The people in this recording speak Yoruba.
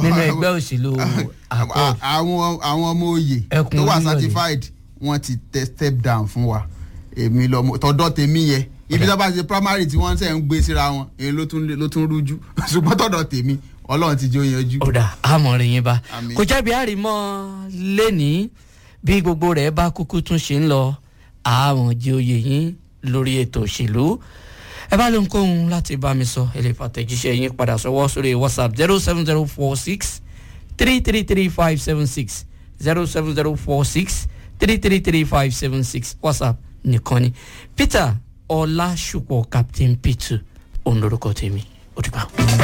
nínú ẹgbẹ́ òṣèlú accord àwọn àwọn ọmọ oyè Ẹkùn tó wà Olúyọ̀lé. certified wọ́n ti tẹ step down fún wa èmi lọmọ tọ̀dọ̀ tèmi yẹn ibi tó bá ṣe primary tí wọ́n ṣe ń gbé síra wọn èyí ló tún ló tún rújú ṣùgbọ́n tọ̀dọ̀ tèmi ọlọ́run ti jó yanjú. ọ̀dà àmọ̀rin yín bá Àmín. kò jẹ́bi àrímọ́ lẹ́nìí bí gbogbo rẹ̀ bá kúkú tún ṣe ń lọ àwọn jẹ́ oyè yín lórí ètò òṣèlú ẹ bá ló ń kóhun láti bá mi sọ ẹ lè fàtẹ̀jíṣẹ́ yín padà sọ́wọ́ sórí whatsapp zero seven zero four six three three three five seven six zero seven zero four six three three three five seven six whatsapp nìkan ni peter ọlásùpọ̀ captain p2 òun lorúkọ tèmi ó dìgbà.